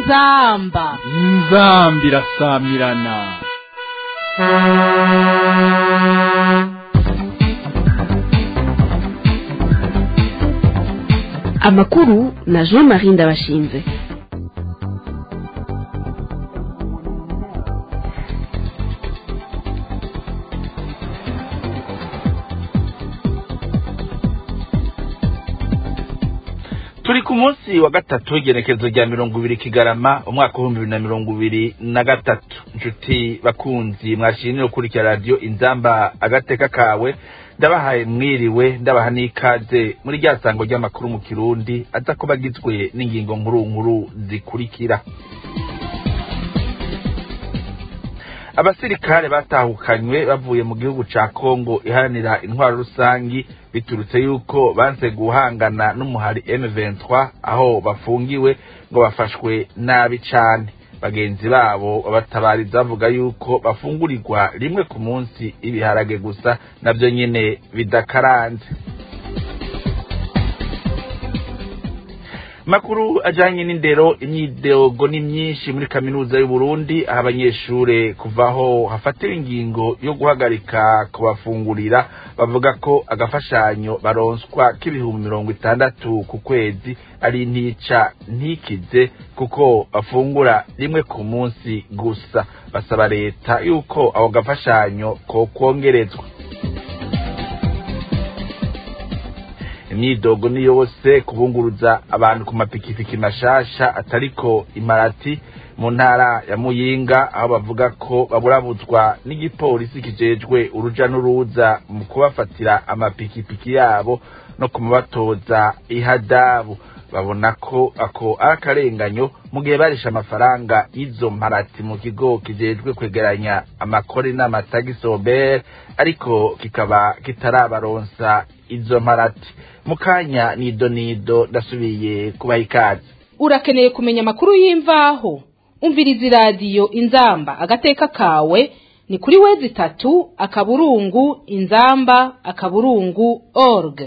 inzamba inzambi irasamirana amakuru na jean marie ndabashinze turi ku munsi wa gatatu w'igenekerezo rya mirongo ibiri kigarama umwaka w'ibihumbi bibiri na mirongo ibiri na gatatu inshuti bakunzi mwashimye gukurikira radiyo inzamba agateka kawe ndabahaye mwiriwe ndabaha n'ikaze muri rya sango ry'amakuru mu kirundi aza kuba agizwe n'ingingo nkuru nkuru zikurikira abasirikare batahukanywe bavuye mu gihugu ca kongo iharanira intwaro rusangi biturutse yuko banse guhangana n'umuhari M23 aho bafungiwe ngo bafashwe nabi cane bagenzi babo babatabariza bavuga yuko bafungurirwa rimwe ku munsi ibiharage gusa navyo nyene bidakaranze makuru ajanye n'indero imyidogo ni myinshi muri kaminuza y'u Burundi aho abanyeshure kuvaho hafatira ingingo yo guhagarika kubafungurira bavuga ko agafashanyo baronswa k'ibihumbi mirongo itandatu ku kwezi ari ntica ntikize kuko bafungura rimwe ku munsi gusa basaba leta yuko ako gafashanyo ko kwongerezwa imyidogo ni yose kubunguruza abantu ku mapikipiki mashasha atariko imarati mu ntara ya muyinga aho bavuga ko baburabuzwa n'igipolisi kijejwe uruja n'uruza mu kubafatira amapikipiki yabo no kumubatoza ihadabu babona ko ako ari akarenganyo mu gihe barisha amafaranga y'izo mparati mu kigo kijejwe kwegeranya amakori n'amatagisobere ariko kikaba kitarabaronsa izo mparati mu kanya nido nido ndasubiye kubaha ikaze urakeneye kumenya amakuru y'imvaho umviriza iradiyo inzamba agateka kawe ni kuri wezi itatu akaburungu inzamba akaburungu org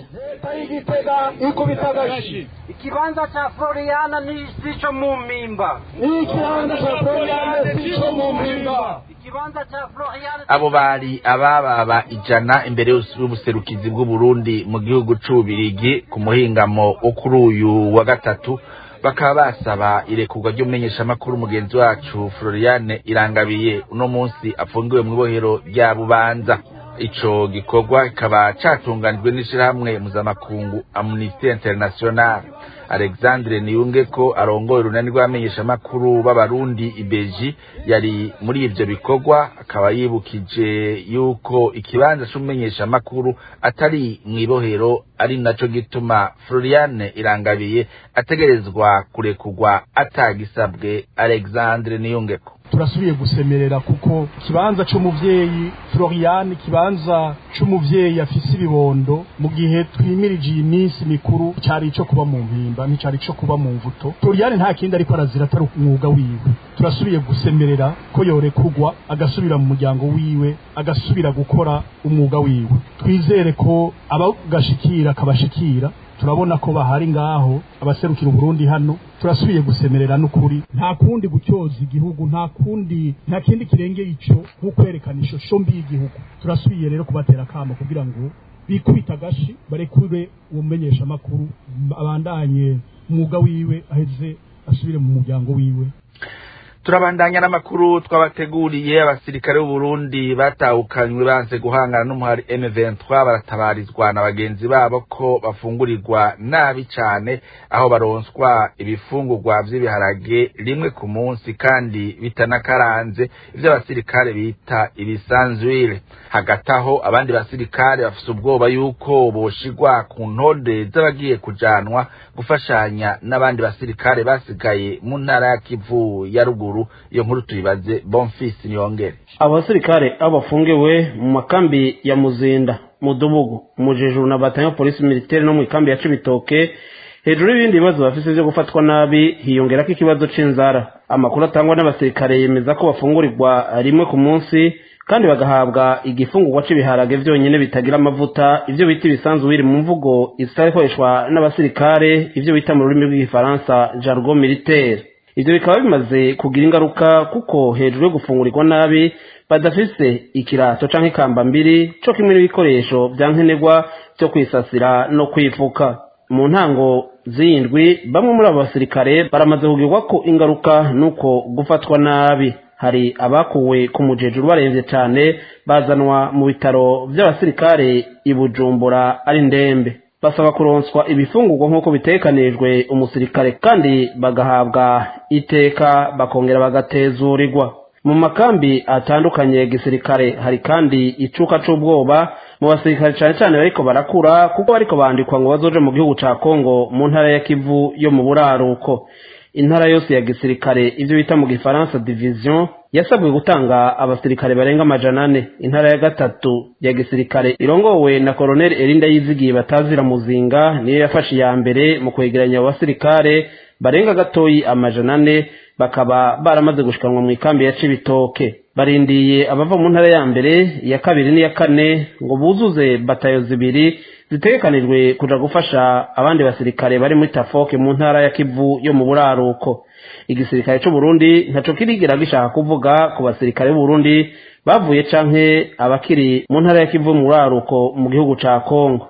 igitega ikubita agashi ikibanza cha Floriana ni sicho mu mpimba ikibanza cha Floriana sicho mu mpimba ikibanza cha Floriana abo bari abababa ijana imbere y'ubuserukizi bw'uburundi mu gihugu c'ububirigi ku muhingamo wo kuri uyu wa gatatu bakaba basaba irekurwa ry'umumenyeshamakuru mugenzi wacu floriane irangabiye uno munsi afungiwe mu ibohero rya bubanza ico gikorwa kikaba catunganijwe n'ishirahamwe mpuzamakungu amnesty international alexandre niyunge ko arongoye urunani rw'abamenyeshamakuru b'abarundi ibeji yari muri ivyo bikorwa akaba yibukije yuko ikibanza c'umumenyeshamakuru atari mw'ibohero ari naco gituma floriane irangabiye ategerezwa kurekurwa atagisabwe alexandre niyungeko turasubiye gusemerera kuko ikibanza c'umuvyeyi Florian ikibanza c'umuvyeyi afise ibibondo mu gihe twimirije iyi minsi mikuru cari ico kuba mu mpimba nticari ico kuba mu mvuto Florian nta kindi ariko arazira atari umwuga wiwe turasubiye gusemerera ko yorekurwa agasubira mu muryango wiwe agasubira gukora umwuga wiwe twizere ko abagashikira akabashikira turabona ko bahari ngaho abaserukira uburundi hano turasubiye gusemerera n'ukuri nta kundi gutyoza igihugu nta kundi nta kindi kirengeye ico nko kwerekana ishusho mbi y'igihugu turasubiye rero kubatera akamo kugira ngo bikubita agashi barekure uwo mumenyesha amakuru abandanye umwuga wiwe aheze asubire mu muryango wiwe turabandanya n'amakuru twabateguriye abasirikare b'uburundi batahukanywe banze guhangana n'umuhari M23 baratabarizwa na bagenzi babo ko bafungurirwa nabi cane aho baronswa ibifungurwa vy'ibiharage rimwe ku munsi kandi bitanakaranze ivyo abasirikare bita ibisanzwire hagati aho abandi basirikare bafise ubwoba yuko boshigwa ku ntonde z'abagiye kujanwa gufashanya n'abandi basirikare basigaye mu ntara ya Kivu ya ruguru iyo nkuru tuyibaze Bonfils Niyongere abo basirikare aho bafungiwe mu makambi ya Muzinda Mudubugu Mujejuru na Bataillon Police Militaire no mu ikambi ya Cibitoke hejuru y'ibindi bibazo bafise vyo gufatwa nabi hiyongerako ikibazo c'inzara amakuru atangwa n'abasirikare yemeza ko bafungurirwa rimwe ku munsi kandi bagahabwa igifungurwa c'ibiharage vyonyene bitagira amavuta ivyo bita ibisanzwe biri mu mvugo isikoreshwa n'abasirikare ivyo bita mu rurimi rw'igifaransa jargon militaire ivyo bikaba bimaze kugira ingaruka kuko hejuru yo gufungurirwa nabi badafise ikirato canke ikamba mbiri co kimwe n'ibikoresho vya nkenerwa vyo kwisasira no kwifuka mu ntango z'indwi bamwe muri abo basirikare baramaze kugirwa ko ingaruka nuko gufatwa nabi hari abakuwe ku mujejuru baremvye cane bazanwa mu bitaro vy'abasirikare i bujumbura ari ndembe basaba kuronswa ibifungurwa nk'uko bitekanijwe umusirikare kandi bagahabwa iteka bakongera bagatezurirwa mu makambi atandukanye ya gisirikare hari kandi icuka c'ubwoba mu basirikare cane cane bariko barakura kuko bariko bandikwa ngo bazoje mu gihugu ca kongo mu ntara ya kivu yo mu buraruko intara yose ya gisirikare ivyo bita mu gifaransa division yasabwe gutanga abasirikare barenga amajana ane intara ya gatatu ya gisirikare irongowe na koloneli erinda yizigiye batazira muzinga niyo yafashe iya mbere mu kwegeranya abo basirikare barenga gatoyi amajana ane bakaba baramaze gushikanwa mu ikambi ya cibitoke barindiye abava mu ntara ya mbere iya kabiri n'iya kane ngo buzuze batayo zibiri zitegekanijwe kuja gufasha abandi basirikare bari muri tafoke mu ntara ya kivu yo mu buraruko igisirikare c'u Burundi ntaco kirigera gishaka kuvuga ku basirikare b'u Burundi bavuye canke abakiri mu ntara ya kivu mu buraruko mu gihugu ca Kongo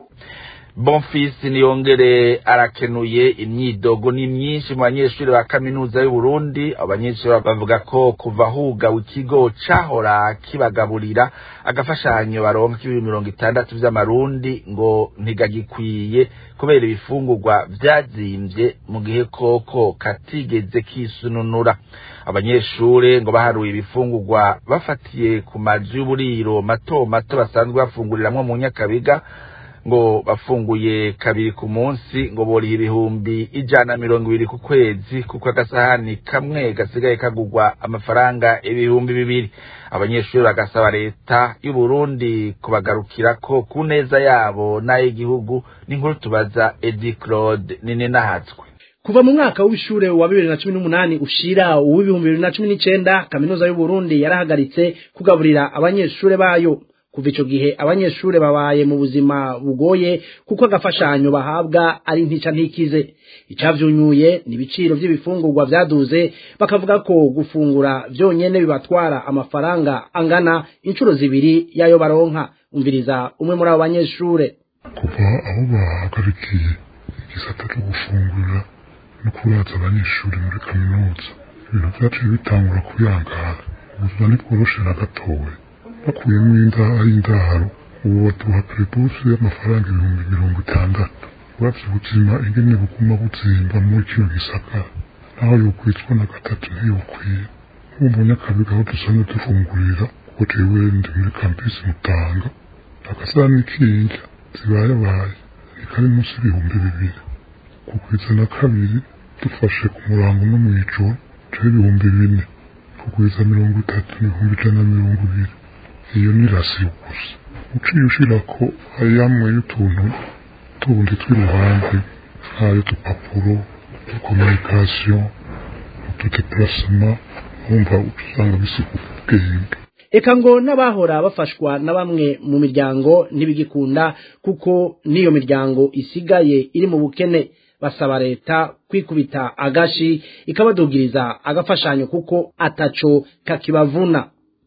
bonfisi niyongere arakenuye imyidogo ni myinshi mu banyeshuri ba kaminuza y'u Burundi abanyeshuri bavuga ko kuva hugawe ikigo cahora kibagaburira agafashanyo baronka k'ibihumbi mirongo itandatu vy'amarundi ngo ntigagikwiye kubera ibifungurwa vyazimvye mu gihe koko katigeze kisununura abanyeshure ngo baharuye ibifungurwa bafatiye ku mazu y'uburiro mato mato basanzwe bafunguriramwo mu nyakabiga ngo bafunguye kabiri ku munsi ngo boriye ibihumbi ijana mirongo ibiri ku kwezi kuko agasahani kamwe gasigaye kagurwa amafaranga ibihumbi bibiri abanyeshuri bagasaba leta y'u Burundi kubagarukirako ku neza yabo n'ay'igihugu n'inkuru tubaza Edi Claude nini nahatswe kuva mu mwaka w'ishure wa bibiri na cumi n'umunani ushira uw'ibihumbi bibiri na cumi n'icenda kaminuza y'u Burundi yarahagaritse kugaburira abanyeshure bayo kuva ico gihe abanyeshure babaye mu buzima bugoye kuko agafashanyo bahabwa ari ntica ntikize icavyunyuye ni ibiciro vy'ibifungurwa vyaduze bakavuga ko gufungura vyonyene bibatwara amafaranga angana inshuro zibiri yayo baronka umviriza umwe muri abo banyeshure kuva aho bahagarikiye igisata cyo gufungurira no kuraza abanyeshuri muri kaminuza ibintu vyaciye bitangura kuyangara ubuzima ntibworoshe na gatoya bakuyemo indaha y'indaro ubu baduha perebusi y'amafaranga ibihumbi mirongo itandatu uravye ubuzima ingene buguma buzimba muri kino gisagara naho yokwitswa na gatatu ntiyokwiye nk'ubu nyakabiga aho dusanzwe dufungurira kuko jewe ndi muri kampisi mutanga agasahani k'indya zibayabaye ni kari munsi y'ibihumbi bibiri ku kwiza na kabiri dufashe ku murango no mw'ijoro jewe ibihumbi bine ku kwiza mirongo itatu n'ibihumbi ijana na mirongo ibiri iyo ni rasiyo gusa uciye ushirako ayamwe y'utuntu tundi tw'iruhande nk'ayo dupapuro dukomunikasiyo utudeparasema wumva usanga bisiga ubwenge eka ngo n'abahora bafashwa na bamwe mu miryango ntibigikunda kuko n'iyo miryango isigaye iri mu bukene basaba leta kwikubita agashi ikabadugiriza agafashanyo kuko ataco kakibavuna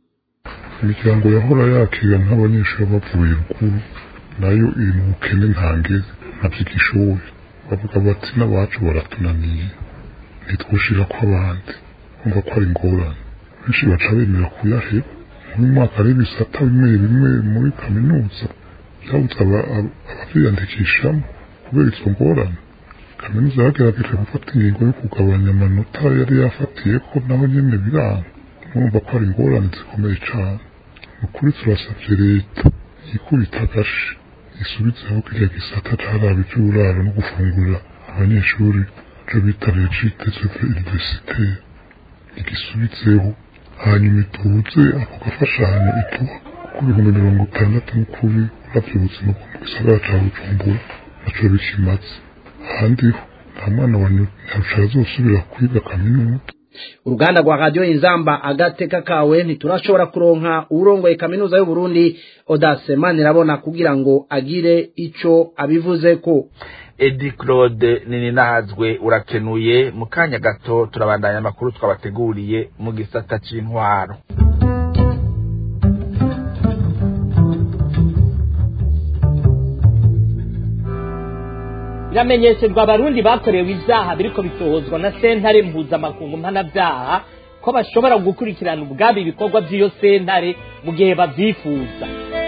imiryango yahora yakira nk'abanyeshuri bavuye ruguru nayo iri mu bukene ntangeze ntabyigishoboye bavuga bati n'abacu baratunaniye ntitwushira ko abandi kumva ko ari ingorane benshi baca bemera kuyaheba muri mwaka ari ibisata bimwe bimwe muri kaminuza byabuze abavyiyandikishamo kubera izo ngorane kaminuza yagerageje gufata ingingo yo kugabanya amanota yari yafatiye ko naho nyene biranga murumva ko ari ingorane zikomeye cane ukuri turasavye leta yikubita agashi isubizeho kirya gisata caraba ivy'uburaro no gufungurira abanyeshuri ico bita legite seve universitaire igisubizeho hanyuma ituze ako gafashanyo ituha kuko ibihumbi mirongo itandatu n'ukuri uravye ubuzima bwo mu gisagara ca bujumbura naco bikimaze ahandi ho nta mwana wa nyarucara azosubira kwiga kaminuza uruganda rwa radiyo inzamba agateka kawe ntiturashobora kuronka uwurongoye kaminuza y'u Burundi odase manirabona kugira ngo agire ico abivuze ko edi claude nini nahazwe urakenuye mu kanya gato turabandanya amakuru twabateguriye mu gisata c'intwaro biramenyeshejwe abarundi bakorewe ivyaha biriko bitohozwa na sentare mpuzamakungu mpanavyaha ko bashobora gukurikirana ubwabo ibikorwa vy'iyo sentare mu gihe bavyifuza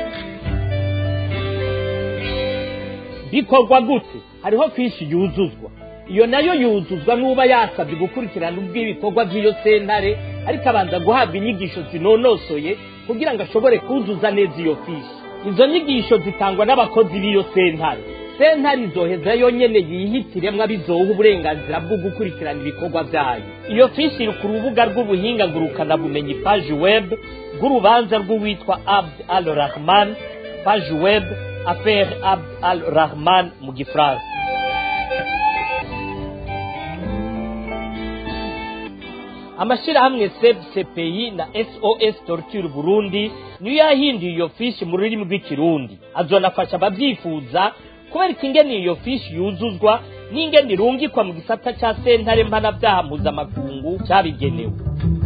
bikorwa gute hariho fishi yuzuzwa iyo nayo yuzuzwa n'uba yasabye gukurikirana ubw'ibikorwa by'iyo sentare ariko abanza guhabwa inyigisho zinonosoye kugira ngo ashobore kuzuza neza iyo fishi izo nyigisho zitangwa n'abakozi b'iyo sentare sentare izoheza yonyene yihitiremwo abizoha uburenganzira bwo gukurikirana ibikorwa vyayo iyo fishi iri ku rubuga rw'ubuhinga ngurukanabumenyi paji web rw'urubanza rw'uwitwa abd al rahman paji web affaire abd al rahman mu gifaransa amashirahamwe seb cpi na sos torture burundi niyo yahinduye iyo fishi mu rurimi rw'ikirundi azonafasha abavyifuza kubereka ingene iyo fishi yuzuzwa n'ingene irungikwa mu gisata ca sentare mpanavyaha mpuzamakungu cabigenewe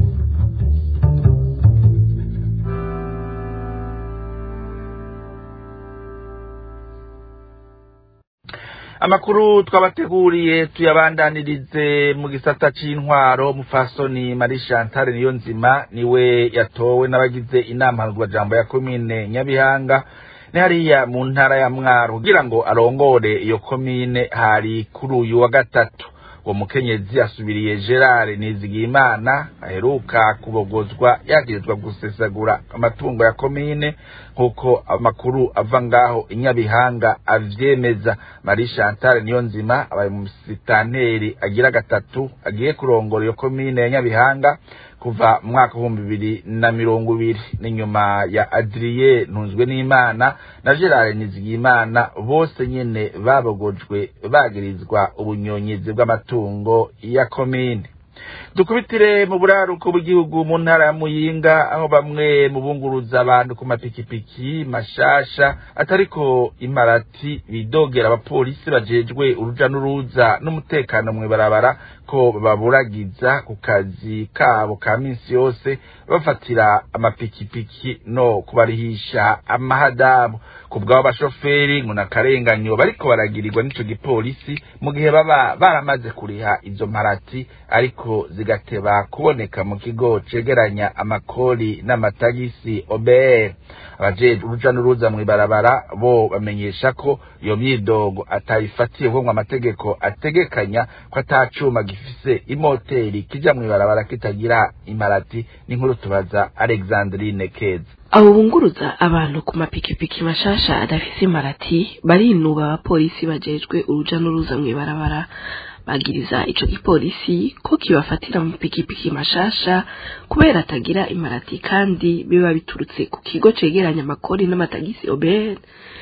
amakuru twabateguriye tuyabandanirize mu gisata c'intwaro mufasoni marie chantal niyo nzima niwe yatowe n'abagize inama jambo ya komine nyabihanga ni hariya mu ntara ya mwaro kugira ngo arongore iyo komine hari kuri uyu wa gatatu uwo mukenyezi asubiriye gerard nizigiyimana aheruka kubogozwa yagirizwa gusesagura amatungo ya komine nk'uko amakuru ava ngaho inyabihanga avyemeza marie chantal niyo nzima abaye umusitanteri agira gatatu agiye kurongora iyo komine ya nyabihanga kuva mu mwaka w'ibihumbi bibiri na mirongo ibiri n'inyuma ya adriye ntunzwe n'imana na gerard nizigiyimana bose nyene babogojwe bagirizwa ubunyonyizi bw'amatungo ya komine dukubitire mu buraruko bw'igihugu mu ntara ya muyinga aho bamwe mu bunguruza abantu ku mapikipiki mashasha atariko imparati bidogera abapolisi bajejwe uruja n'uruza n'umutekano mw'ibarabara ko baburagiza ku kazi kabo ka minsi yose bafatira amapikipiki no kubarihisha amahadabu ku bw'abo bashoferi ngo nakarenganyo bariko baragirirwa n'ico gipolisi mu gihe baba baramaze kuriha izo mparati ariko zigateba kuboneka mu kigo cegeranya amakori n'amatagisi OBR abajejwe uruja n'uruza mw'ibarabara bo bamenyesha ko iyo myidogo atayifatiye kuko ngo amategeko ategekanya ko atacuma gifise imoteri kija mw'ibarabara kitagira imparati n'inkuru tubaza Alexandrine Keza abo bunguruza abantu ku mapikipiki mashasha adafise imparati barinuba abapolisi bajejwe uruja n'uruza mw'ibarabara bagiriza ico gipolisi ko kibafatira mu pikipiki mashasha kubera atagira imparati kandi biba biturutse ku kigo cegeranya amakori n'amatagisi obere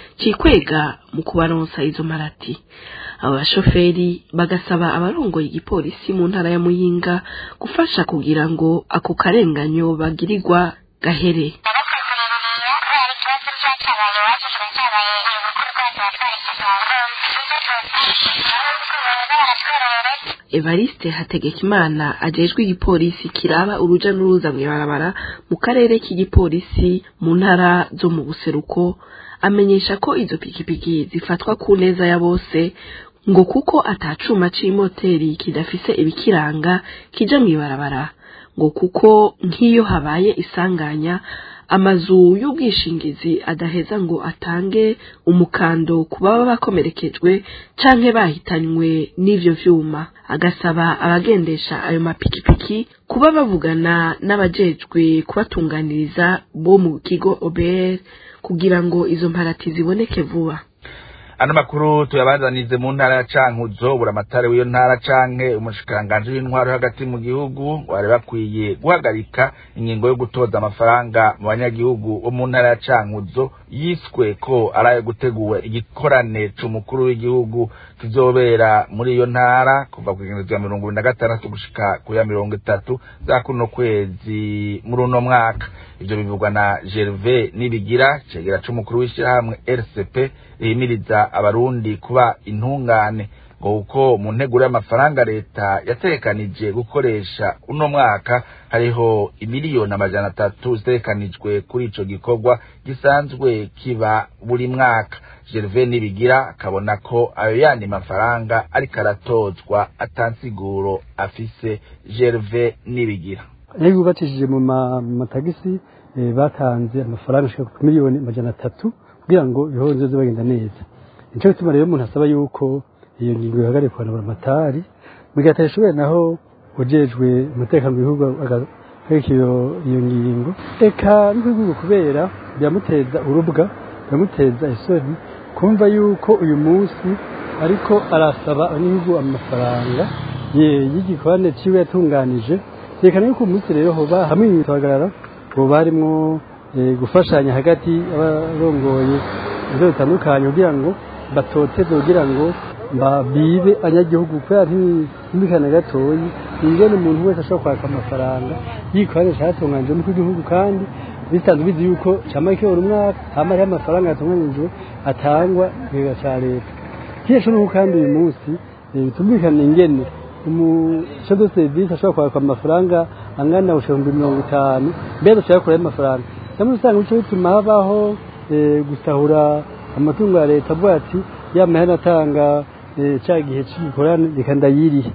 cikwega mu kubaronsa izo mparati abo bashoferi bagasaba abarongoye igipolisi mu ntara ya muyinga gufasha kugira ngo ako karenganyo bagirirwa gahere evariste hategekimana ajejwe igipolisi kiraba uruja n'uruza mw'ibarabara mu karere k'igipolisi mu ntara zo mu buseruko amenyesha ko izo pikipiki zifatwa ku neza ya bose ngo kuko atacuma c'imoteri kidafise ibikiranga kija mw'ibarabara ngo kuko nk'iyo habaye isanganya amazu y'ubwishingizi adaheza ngo atange umukando ku baba bakomerekejwe canke bahitanywe n'ivyo vyuma agasaba abagendesha ayo mapikipiki kuba bavugana n'abajejwe kubatunganiriza bo mu kigo OBR kugira ngo izo mparati ziboneke vuba ano makuru tuyabazanize mu ntara ya cankuzo buramatare w'iyo ntara canke umushikiranganji w'intwaro hagati mu gihugu bari bakwiye guhagarika ingingo yo gutoza amafaranga mu banyagihugu bo mu ntara ya cankuzo yiswe ko ari ayo gutegura igikorane c'umukuru w'igihugu kizobera muri iyo ntara kuva ku igihumbi rya mirongo ibiri na gatandatu gushika ku ya mirongo itatu za kuno kwezi muri uno mwaka ivyo bivugwa na gerve nibigira cegera c'umukuru w'ishirahamwe rcp rihimiriza abarundi kuba intungane ngo kuko mu nteguro y'amafaranga leta yategekanije gukoresha uno mwaka hariho imiliyoni amajana atatu zitegekanijwe kuri ico gikorwa gisanzwe kiba buri mwaka gerve nibigira akabona ko ayo yandi mafaranga ariko aratozwa atansiguro afise gerve nibigira iyo bubakishije mu matagisi batanze amafaranga ashika ku miliyoni amajana atatu kugira ngo ibihozo bize bagenda neza nicyo gituma rero umuntu asaba yuko iyo ngingo ihagarikwa na buramatari bigatera ishobora naho ujejwe umutekano mu bihugu agahagarika iyo ngingo eka n'ibihugu kubera biramuteza urubwa biramuteza isoni kumva yuko uyu munsi ariko arasaba abanyagihugu amafaranga y'igikorane ciwe yatunganije yerekana yuko umunsi rero hoba hamwe ibitagarara hoba harimwo gufashanya hagati y'abarongoye inzego zitandukanye kugira ngo batoteze kugira ngo bibe abanyagihugu kubera ntibikana gatoyi ingene umuntu wese ashobora kwaka amafaranga yikorane catunganije mu gihugu kandi bisanzwe bizi yuko cama kiyora umwaka hama hariho amafaranga yatunganijwe atangwa ikigega ca leta kiyesho nuko kandi uyu munsi bitumvikana ingene umushinzwe de serivisi ashobora kwaka amafaranga angana ibihumbi mirongo itanu mbere dushaka kuraho amafaranga cyangwa usanga bico bituma habaho gusahura amatungo ya leta avuga ati ya mahera atanga cya gihe cy'igikorane reka ndayirihe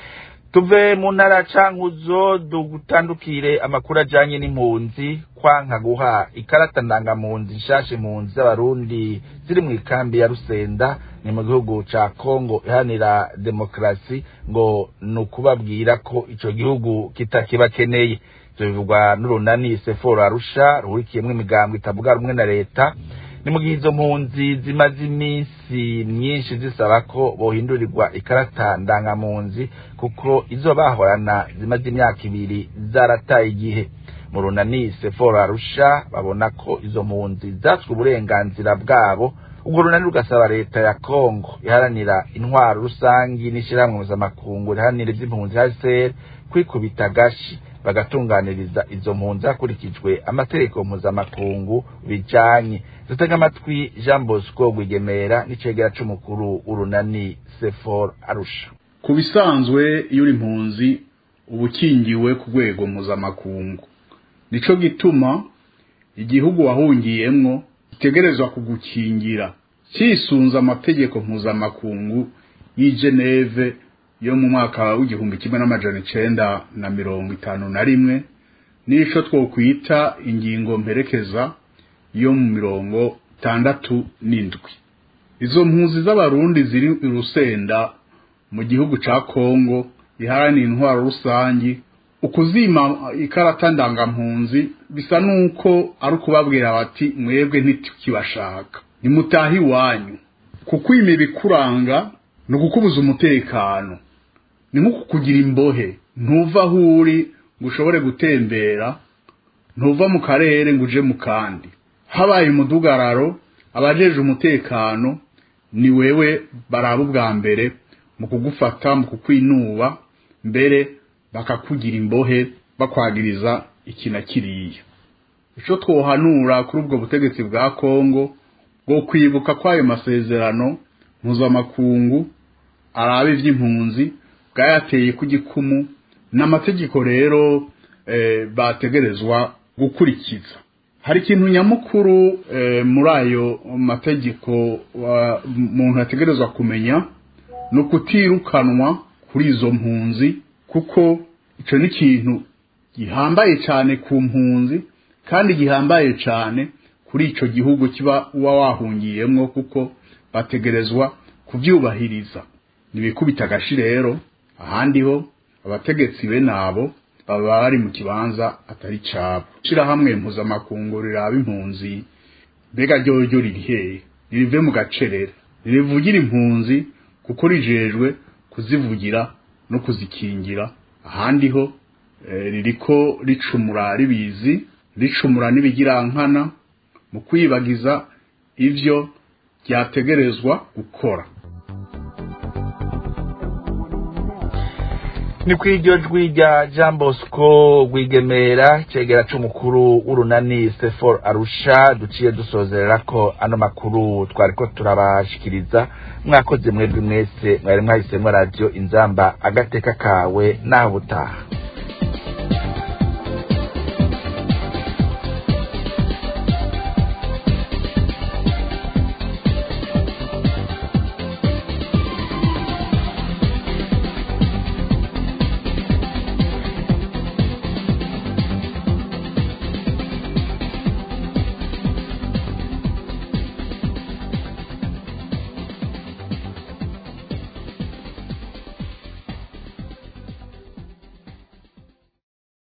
tuve mu ntara cankuzo dutandukire amakuru ajanye n'impunzi kwanka guha ikarata ndangampunzi nshasha impunzi z'abarundi ziri mu ikambi ya rusenda ni mu gihugu ca kongo ihanira demokarasi ngo ni ukubabwira ko ico gihugu kitakibakeneye ivyo bivugwa n'urunani seforo arusha ruhurikiyemwo imigambo itavuga rumwe na leta ni mu gihe izo mpunzi zimaze iminsi myinshi zisaba ko bohindurirwa ikarata ndangampunzi kuko izo bahorana zimaze imyaka ibiri zarataye igihe mu runani seforo arusha babona ko izo mpunzi zatswe uburenganzira bwabo ubwo runani rugasaba leta ya kongo iharanira intwaro rusangi n'ishyirahamwe mpuzamakungu riharanira iby'impunzi hcr kwikubita agashi bagatunganiriza izo mpunzi hakurikijwe amategeko mpuzamakungu bijanye dutega amatwi jean bosco rwigemera n'icegera c'umukuru urunani sefor arusha ku bisanzwe iyo uri impunzi uba ukingiwe ku rwego mpuzamakungu nico gituma igihugu wahungiyemwo gitegerezwa kugukingira cisunze amategeko mpuzamakungu y'i geneve yo mu mwaka w'igihumbi kimwe n'amajana icenda na mirongo itanu na rimwe n'ico twokwita ingingo mperekeza yo mu mirongo itandatu n'indwi izo mpunzi z'abarundi ziri i rusenda mu gihugu ca kongo iharanira intwaro rusangi ukuzima ikarata ndangampunzi bisa nuko ari ukubabwira bati mwebwe ntitukibashaka nimutahe iwanyu kukwima ibikuranga ni ukukubuza umutekano ni nko kukugira imbohe ntuva aho uri ngo ushobore gutembera ntuva mu karere ngo uje mu kandi habaye umudugararo abajeje umutekano ni wewe baraba ubwa mbere mu kugufata mu kukwinuba mbere bakakugira imbohe bakwagiriza iki na kiriya icyo twohanura kuri ubwo butegetsi bwa kongo bwo kwibuka kw'ayo masezerano mpuzamakungu araba iby'impunzi bwayateye ku gikumu n'amategeko rero bategerezwa gukurikiza hari ikintu nyamukuru muri ayo mategeko umuntu ategerezwa kumenya ni ukutirukanwa kuri izo mpunzi kuko icyo ni ikintu gihambaye cyane ku mpunzi kandi gihambaye cyane kuri icyo gihugu kiba uba wahungiyemo kuko bategerezwa kubyubahiriza ntibikubita agashi rero ahandi ho abategetsi be nabo baba bari mu kibanza atari cyabo ishyirahamwe mpuzamakungu riraba impunzi mbega ryoryo riri hehe ririve mu gacerera rivugira impunzi kuko rijejwe kuzivugira no kuzikingira ahandi ho ririko ricumura ribizi ricumura n'ibigirankana mu kwibagiza ivyo ryategerezwa gukora ni ku iryo jwi rya jean bosco rwigemera cegera c'umukuru w'urunani sefor arusha duciye dusozerera ko ano makuru twariko turabashikiriza mwakoze mwebwe mwese mwari mwahisemwo radiyo inzamba agateka kawe naho butaha